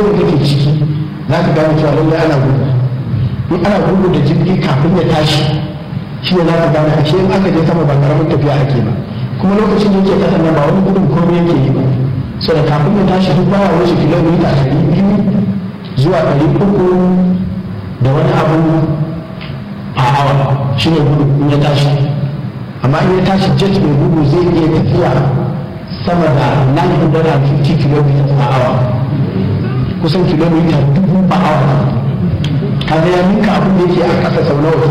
da kake ciki za ka gane cewa lallai ana gudu in ana gudu da jirgi kafin ya tashi shi ne za ka gane ashe in aka je sama ba karamin tafiya ake ba kuma lokacin da yake kasan nan ba wani gudun komai yake yi ba so da kafin ya tashi duk baya wuce kilomita ɗari biyu zuwa ɗari uku da wani abu a awa shi ne gudu in ya tashi amma in ya tashi jet mai gudu zai iya tafiya sama da 950 km a awa kusan kilomita dubu ba awa kaga ya ninka abin da yake a ƙasa sau nawa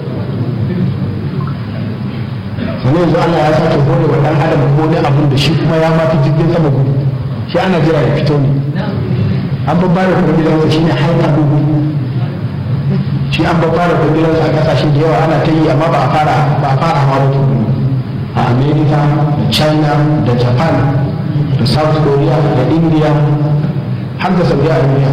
sannan yanzu Allah ya sake hore wa ɗan adam ko wani abin da shi kuma ya mafi jirgin sama gudu shi ana jira ya fito ne an babba da kuma gidansa shi ne haika gudu shi an babba da kuma gidansa a ƙasashe da yawa ana ta yi amma ba a fara ba a fara hawa ba a america da china da japan da south korea da india har da saudi arabia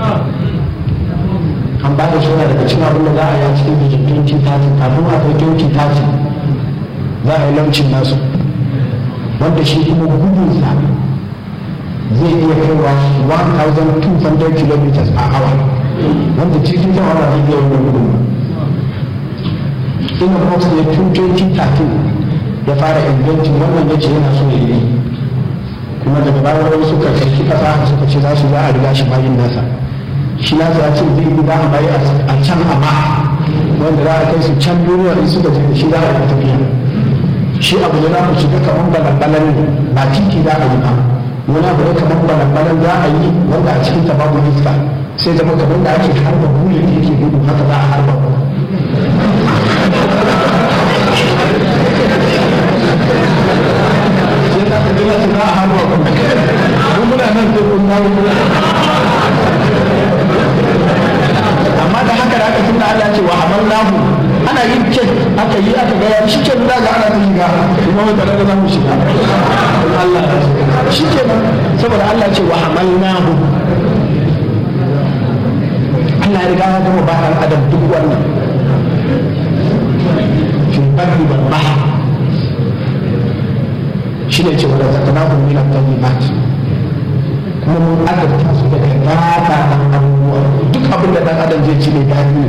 an ba da suna daga cikin abin da za a yi a cikin bijin 2030 kafin a kai 2030 za a yi launcin nasu wanda shi kuma gudunsa zai iya kaiwa 1200 km a hour wanda jirgin sama ba zai iya wani gudun ina box ne tun 2013 ya fara inventin wannan ya ce yana so ya yi kuma daga bayan wani suka karki fasaha suka ce za su za a riga shi bayin nasa shi nasa ya ce zai yi za a bayi a can amma wanda za a kai su can duniya in suka je da shi za a yi tafiya shi abu ne za ku shiga kamar balan ne ba titi za a yi ba wani abu ne kamar balan za a yi wanda a cikin ta babu iska sai zama kamar da ake harba bullet yake gudu haka za a harba sai za ka jira su za a harba ku mun muna nan sai kun dawo amma da haka da aka tunda Allah ce wa hamallahu ana yin kek aka yi aka ga shi ke nuna ga ana ta shiga kuma wata daga za mu shiga Allah shi ke nan saboda Allah ce wa hamalnahu Allah ya riga ya gama ba ɗan adam duk wannan fil barri wal bahr shi ne ce wa razaqnahu min at-tayyibat kuma mun adabta su daga gaba ɗan abubuwa duk abin da ɗan adam zai ci ne daɗi ne